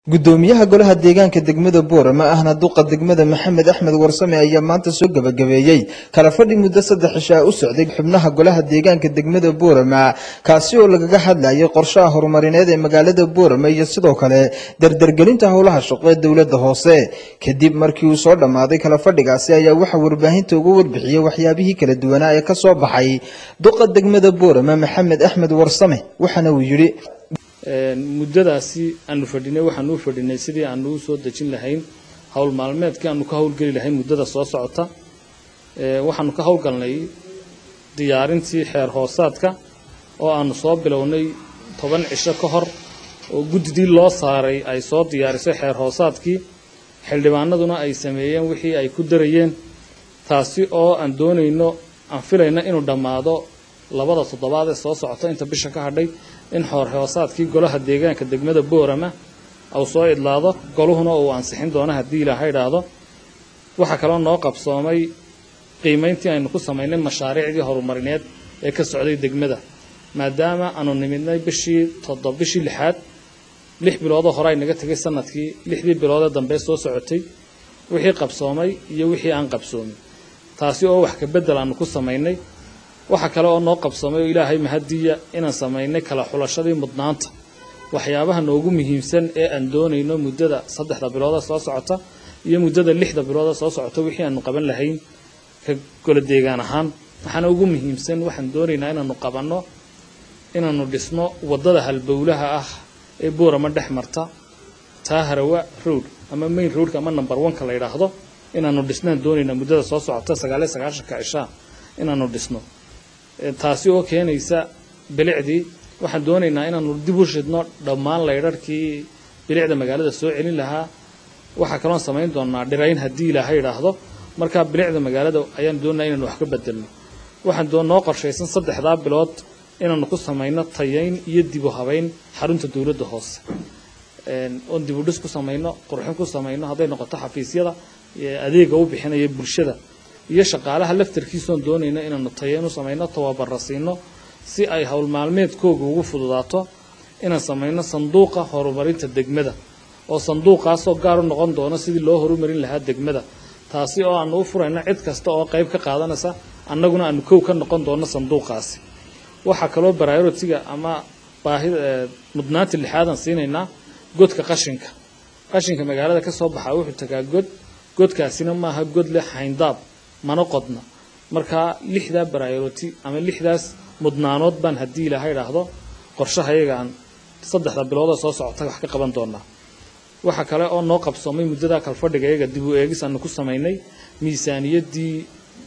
gudoomiyaha golaha deegaanka degmada boorama ahna duqa degmada maxamed axmed warsame ayaa maanta soo gebagabeeyey kala fadhi muddo saddex cishaa u socday xubnaha golaha deegaanka degmada boorama kaasi oo lagaga hadlayay qorshaha horumarineed ee magaalada boorama iyo sidoo kale dardargelinta howlaha shaqo ee dowladda hoose kadib markii uu soo dhammaaday kala fadhigaasi ayaa waxaa warbaahinta uga warbixiyey waxyaabihii kala duwanaa ee ka soo baxay duqa degmada boorama maxamed axmed warsame waxaana uu yidhi muddadaasi aanu fadhinay waxaanu u fadhinay sidii aanu u soo dejin lahayn howl maalmeedkii aanu ka howlgeli lahayn muddada soo socota waxaanu ka howlgalnay diyaarintii xeer hoosaadka oo aanu soo bilownay toban cisho ka hor oo guddidii loo saaray ay soo diyaarisay xeer hoosaadkii xildhibaanaduna ay sameeyeen wixii ay ku darayeen taasi oo aan doonayno aan filayno inuu dhammaado labada toddobaad ee soo socota inta bisha ka hadhay in xoor hoosaadkii golaha deegaanka degmada boorama uu soo idlaado goluhuna uu ansixin doono haddii ilaaha idhaahdo waxaa kaloo noo qabsoomay qiimayntii aynu ku samaynay mashaariicdii horumarineed ee ka socday degmada maadaama aanu nimidnay bishii toddob bishii lixaad lix biloodoo hore ay naga tegay sanadkii lixdii biloodee dambe soo socotay wixii qabsoomay iyo wixii aan qabsoomin taasi oo wax ka beddel aanu ku samaynay waxaa kale oo noo qabsoomay oo ilaahay mahadiya inaan samaynay kala xulashadii mudnaanta waxyaabaha noogu muhiimsan ee aan doonayno muddada saddexda bilooda soo socota iyo muddada lixda bilooda soo socota wixii aanu qaban lahayn ka gola deegaan ahaan waxaana ugu muhiimsan waxaan doonaynaa inaanu qabanno inaanu dhisno waddada halbowlaha ah ee boorama dhex marta taa harawa road ama main roadka ama number one-ka la yidhaahdo inaanu dhisnaan doonaynaa muddada soo socota sagaaliyo sagaashanka cishaa inaanu dhisno taasi oo keenaysa bilicdii waxaan doonaynaa inaanu dib u shidno dhammaan laydharhkii bilicda magaalada soo celin lahaa waxaa kaloon samayn doonaa dhirayn haddii ilaaha idhaahdo markaa bilicda magaalada ayaan doonaa inaanu wax ka bedelno waxaan noo qorshaysan saddexdaa bilood inaanu ku samayno tayayn iyo dibu habayn xarunta dowladda hoose oon dibudhis ku samayno qurxin ku samayno hadday noqoto xafiisyada adeega u bixinaya bulshada iyo shaqaalaha laftarkiisoon doonayno inaanu tayayn u samayno tababara siino si ay howl maalmeedkooga ugu fududaato inaan samayno sanduuqa horumarinta degmada oo sanduuqaasoo gaar u noqon doono sidii loo horumarin lahaa degmada taasi oo aanu u furayno cid kasta oo qayb ka qaadanaysa annaguna aanu kow ka noqon doono sanduuqaasi waxaa kaloo baraarotiga ama baahida mudnaanta lixaadan siinaynaa godka qashinka qashinka magaalada ka soo baxaa wuxuu tagaa god godkaasina maaha god leh hayndaab mana qodna markaa lixdaa baraaroti ama lixdaas mudnaanood baan haddii ilaaha idhaahdo qorshahayagaan saddexda bilooda soo socota wax ka qaban doonaa waxaa kale oo noo qabsoomay muddada kalfadhiga iyaga dib u eegis aanu ku samaynay miisaaniyaddii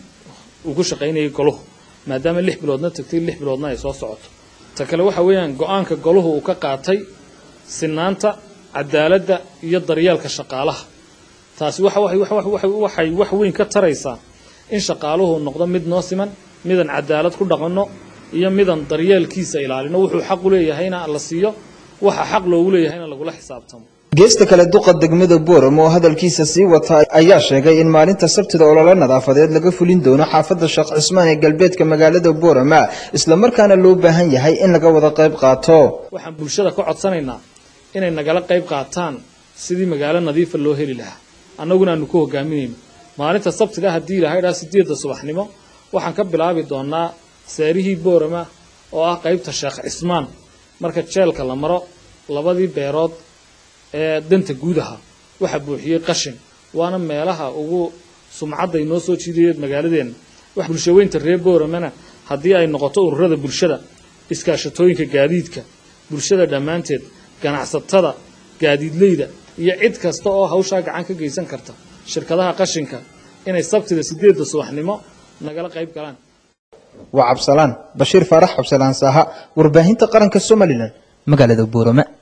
uu ku shaqaynayay goluhu maadaama lix biloodna tagtay lix biloodna ay soo socoto ta kale waxa weeyaan go-aanka goluhu uu ka qaatay sinaanta cadaaladda iyo daryeelka shaqaalaha taasi waxay wax weyn ka taraysaa in shaqaaluhu noqdo mid noo siman midaan cadaalad ku dhaqanno iyo midaan daryeelkiisa ilaalino wuxuu xaq u leeyahayna la siiyo waxa xaq loogu leeyahayna lagula xisaabtamo geesta kale duqa degmada boorama oo hadalkiisa sii wata ayaa sheegay in maalinta sabtida ololo nadaafadeed laga fulin doono xaafadda sheekh cismaan ee galbeedka magaalada boorama islamarkaana loo baahan yahay in laga wada qayb qaato waxaan bulshada ka codsanaynaa inay nagala qayb qaataan sidii magaalo nadiifa loo heli lahaa annaguna aanu ku hogaaminayno maalinta sabtida haddii ilahay dhaa sideedda subaxnimo waxaan ka bilaabi doonaa saarihii boorama oo ah qaybta sheekh cismaan marka jeelka la maro labadii beerood ee danta guudaha waxaa buuxiyey qashin waana meelaha ugu sumcadday noo soo jiidaya magaaladeenna bulshaweynta reer booramana haddii ay noqoto ururada bulshada iskaashatooyinka gaadiidka bulshada dhammaanteed ganacsatada gaadiidleyda iyo cid kasta oo hawshaa gacan ka geysan karta shirkadaha qashinka inay sabtida sideedda subaxnimo nagala qayb galaan waa cabsalaan bashiir faarax cabsalaan saaha warbaahinta qaranka somalilan magaalada boorama